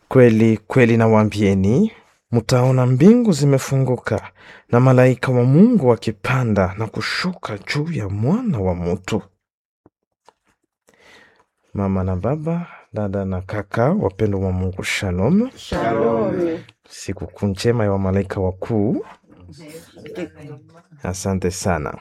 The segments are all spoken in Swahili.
Kweli kweli nawaambieni, mtaona mbingu zimefunguka na malaika wa Mungu wakipanda na kushuka juu ya mwana wa mtu. Mama na baba, dada na kaka, wapendwa wa Mungu, shalom. Shalom. Sikukuu njema ya wamalaika wakuu. Asante sana.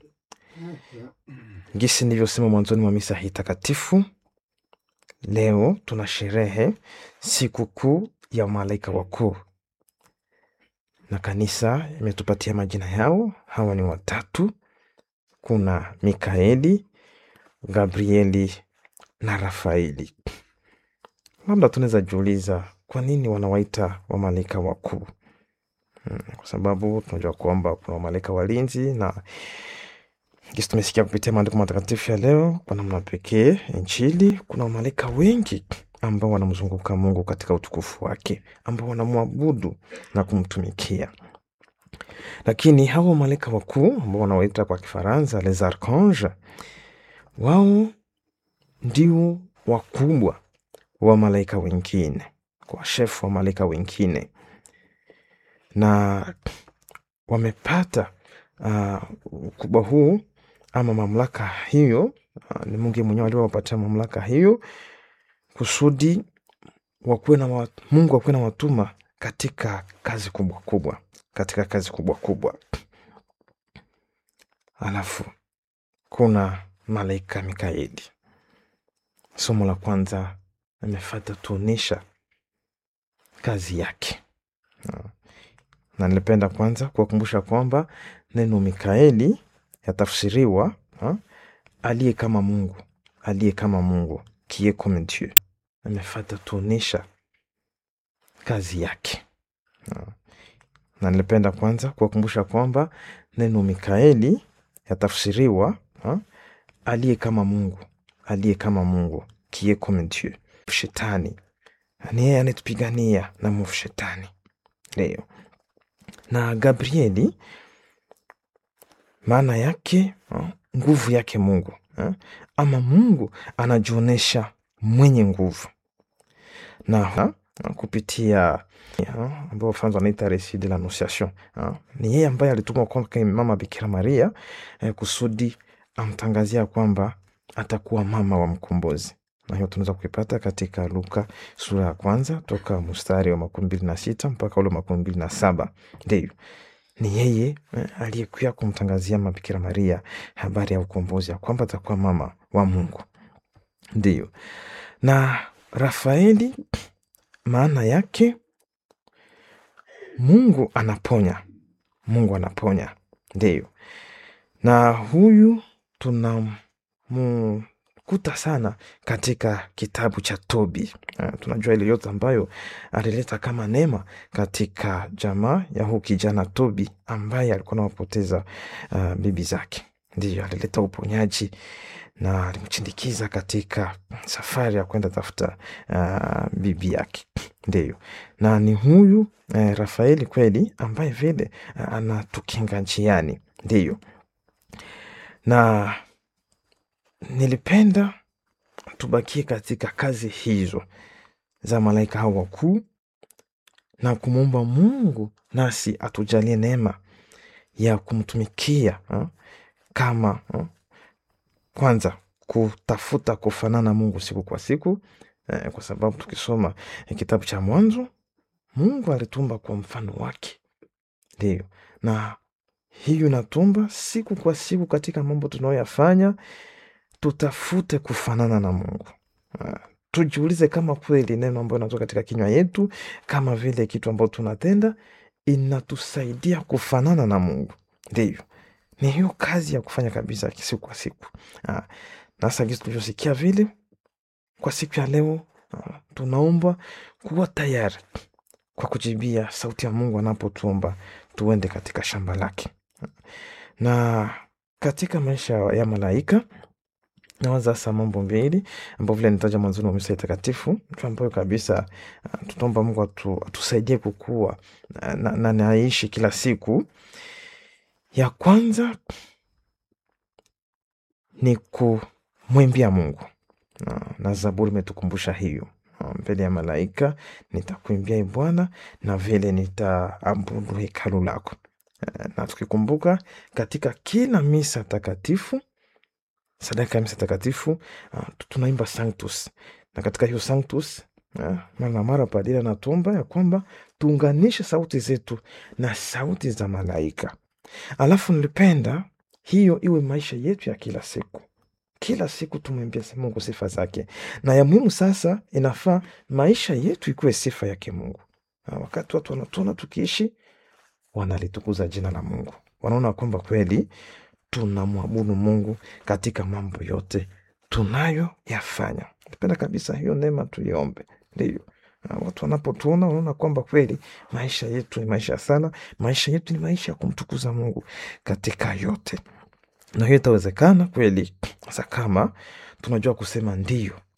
Gisi nilivyosema mwanzoni mwa misa hii takatifu, leo tuna sherehe sikukuu ya malaika wakuu, na kanisa imetupatia majina yao. Hawa ni watatu, kuna Mikaeli, Gabrieli na Rafaeli. Labda tunaweza jiuliza kwa nini wanawaita wamalaika wakuu? Mm, kwa sababu tunajua kwamba kuna wamalaika walinzi na Kisi tumesikia kupitia maandiko matakatifu ya leo, kwa namna pekee Injili, kuna wamalaika wengi ambao wanamzunguka Mungu katika utukufu wake, ambao wanamwabudu na kumtumikia. Lakini hawa wamalaika wakuu ambao wanawaita kwa Kifaransa les archanges, wao ndio wakubwa wa malaika wengine, kwa shefu wa malaika wengine, na wamepata uh, ukubwa huu ama mamlaka hiyo. Uh, ni Mungu mwenyewe aliowapatia mamlaka hiyo kusudi wakuwe na wa, Mungu akuwe na watuma katika kazi kubwa kubwa, katika kazi kubwa kubwa. Alafu kuna malaika Mikaeli. Somo la kwanza amefata tuonesha kazi yake, na nilipenda kwanza kuwakumbusha kwamba neno Mikaeli yatafsiriwa ha, aliye kama Mungu, aliye kama Mungu, qui est comme Dieu. Amefata tuonesha kazi yake ha. Na nilipenda kwanza kuwakumbusha kwamba neno Mikaeli yatafsiriwa ha, aliye kama Mungu, aliye kama Mungu, qui est comme Dieu. Shetani ni yeye anetupigania na mwovu shetani leo. Na Gabrieli maana yake ha, nguvu yake Mungu ha, ama Mungu anajionyesha mwenye nguvu na ha, kupitia ambao Wafaransa wanaita resi de l'annonciation ni yeye ambaye alitumwa kwake mama Bikira Maria eh, kusudi amtangazia kwamba atakuwa mama wa mkombozi na hiyo tunaweza kuipata katika Luka sura ya kwanza toka mstari wa makumi mbili na sita mpaka ule makumi mbili na saba Ndiyo, ni yeye eh, aliyekuya kumtangazia mabikira Maria habari ya ukombozi ya kwamba atakuwa mama wa Mungu. Ndiyo, na Rafaeli maana yake Mungu anaponya, Mungu anaponya. Ndiyo, na huyu tunamkuta sana katika kitabu cha Tobi. Uh, tunajua ile yote ambayo alileta kama neema katika jamaa ya huu kijana Tobi ambaye alikuwa nawapoteza uh, bibi zake. Ndiyo, alileta uponyaji na alimchindikiza katika safari ya kwenda tafuta uh, bibi yake. Ndiyo, na ni huyu uh, Rafaeli kweli ambaye vile uh, anatukinga njiani. Ndiyo, na nilipenda tubakie katika kazi hizo za malaika hao wakuu na kumwomba Mungu nasi atujalie neema ya kumtumikia ha? kama ha? kwanza kutafuta kufanana Mungu siku kwa siku eh, kwa sababu tukisoma eh, kitabu cha Mwanzo Mungu alitumba kwa mfano wake, ndio na hiyo inatumba siku kwa siku katika mambo tunayoyafanya tutafute kufanana na Mungu. Uh, tujiulize kama kweli neno ambayo inatoka katika kinywa yetu, kama vile kitu ambayo tunatenda inatusaidia kufanana na Mungu. Ndivyo, ni hiyo kazi ya kufanya kabisa siku kwa siku. Uh, nasa gisi tulivyosikia vile kwa siku ya leo, uh, tunaomba kuwa tayari kwa kujibia sauti ya Mungu anapotuomba tuende katika shamba lake. Na katika maisha ya malaika nawaza sasa mambo mbili ambao vile nitaja mwanzoni wa misa takatifu ambayo kabisa uh, tutaomba Mungu atu, atusaidie kukua uh, na, na naishi kila siku. Ya kwanza ni kumwimbia Mungu uh, na Zaburi imetukumbusha hiyo mbele ya malaika nitakuimbia e Bwana na vile nitaabudu hekalu lako. Na tukikumbuka katika kila misa takatifu, sadaka ya misa takatifu uh, tunaimba Sanctus, na katika hiyo Sanctus uh, mara na mara padri anatomba ya kwamba tuunganishe sauti zetu na sauti za malaika. Alafu nilipenda hiyo iwe maisha yetu ya kila siku kila siku tumwimbie Mungu sifa zake, na ya muhimu sasa, inafaa maisha yetu ikuwe sifa yake Mungu. Na wakati watu wanatuona tukiishi, wanalitukuza jina la Mungu, wanaona kwamba kweli tunamwabudu Mungu katika mambo yote tunayoyafanya. Napenda kabisa hiyo neema tuiombe, ndio watu wanapotuona wanaona kwamba kweli maisha yetu ni maisha sana, maisha yetu ni maisha ya kumtukuza Mungu katika yote na hiyo itawezekana kweli sasa kama tunajua kusema ndio